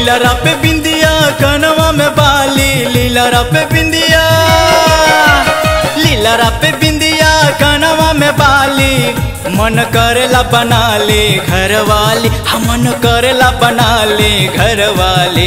लीलरा पे बिंदिया कनवा में बाली लीलरा पे बिंदिया लीलरा पे बिंदिया कनवा में बाली मन करेला बना ले घर वाली हम मन करेला बना ले घर वाली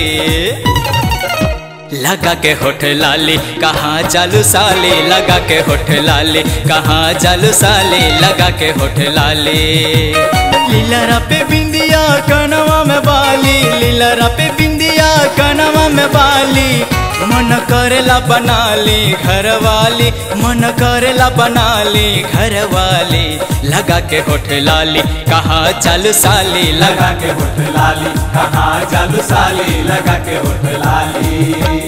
लगा के होठ लाली कहाँ चालू साले लगा के होठ लाली कहाँ चालू साले लगा के होठ लाली लीलरा पे बिंदिया कनवा में बाली लीलरा पे बिंदिया कनवा में बाली मन करेला बना ली घर वाली मन करेला बना ली घर वाली लगा के होठ लाली कहाँ चालू साली लगा लगा के होठ लाली कहाँ चालू साली लगा के होठ लाली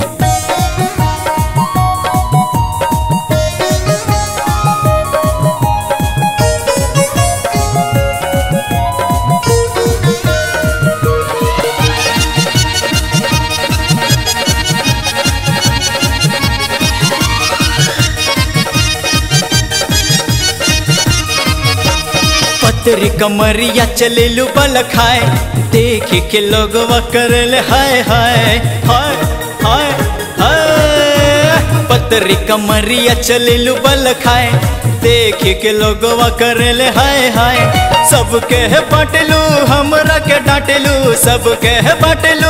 पतरी कमरिया चलेलू बल खाए देख के लोग करले हाय हाय हाय हाय हाय पतरी कमरिया चलेलू बल खाए देख के लोग करले हाय हाय सबके है बाटलू हमरा के डांटलू सबके है बाटलू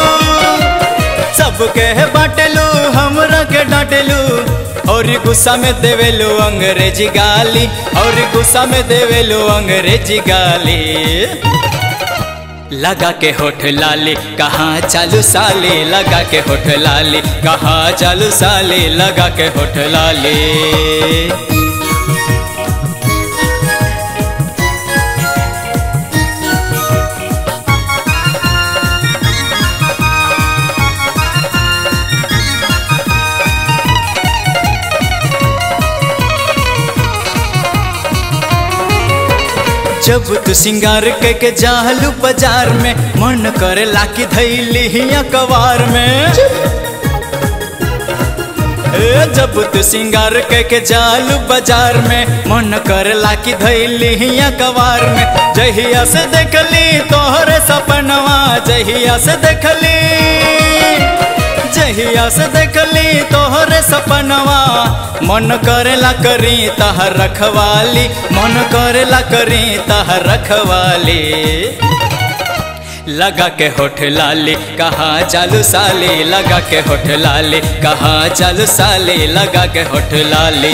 सबके है बाटलू हमरा के डांटलू और गुस्सा में देवेलू अंग्रेजी गाली और गुस्सा में देवेलू अंग्रेजी गाली लगा के होठ लाली कहाँ चालू साली लगा के होठ लाली कहाँ चालू साली लगा के होठ लाली जब तू सिंगार के जालू बाजार में मन करे लाकी धैली हिया कवार में ए जब तू सिंगार के जालू बाजार में मन करे लाकी धैली हिया कवार में जहिया से देखली तोहरे सपनवा जहिया से देखली जहिया से देखली तोहरे सपनवा मन करेला करी तहर रखवाली मन करेला करी तहर रखवाली लगा के होठ लाली कहाँ चालू साली लगा के होठ लाली कहाँ चालू साली लगा के होठ लाली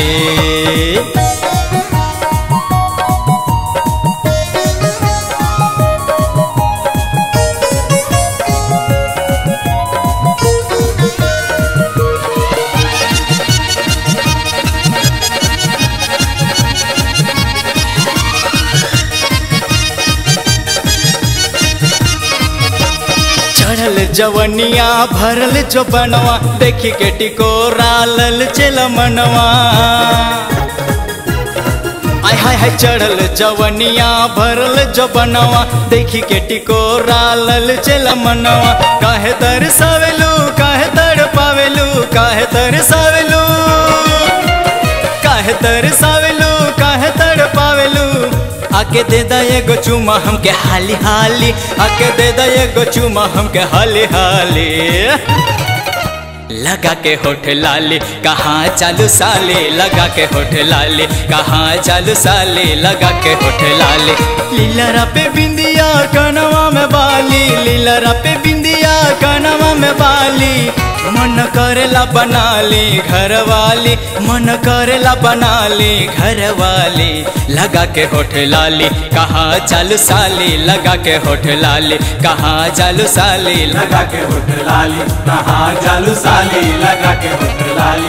चढ़ल जवनिया भरल जो बनवा देखी के टिकोरा लल चल मनवा आय हाय हाय चढ़ल जवनिया भरल जो बनवा देखी के टिकोरा लल चल मनवा काहे तरसावेलू काहे तड़ पावेलू काहे तरसावेलू काहे तरसावेलू काहे तड़ पावेलू आके दे दा एगो चुमा हमके हाली हाली आके दे दा एगो चुमा हमके हाली हाली लगा के होठ लाली कहाँ चालू साले लगा के होठ लाली कहाँ चालू साले लगा के होठ लाली लीलरा पे बिंदिया कनवा में बाली लीलरा पे बिंदिया कनवा में बाली मन करेला बना ली घर वाली मन करेला बना ली घर वाली लगा के होठ लाली कहाँ चालू साली लगा के होठ लाली कहाँ चालू साली लगा के होठ लाली कहाँ चालू साली लगा के होठ लाली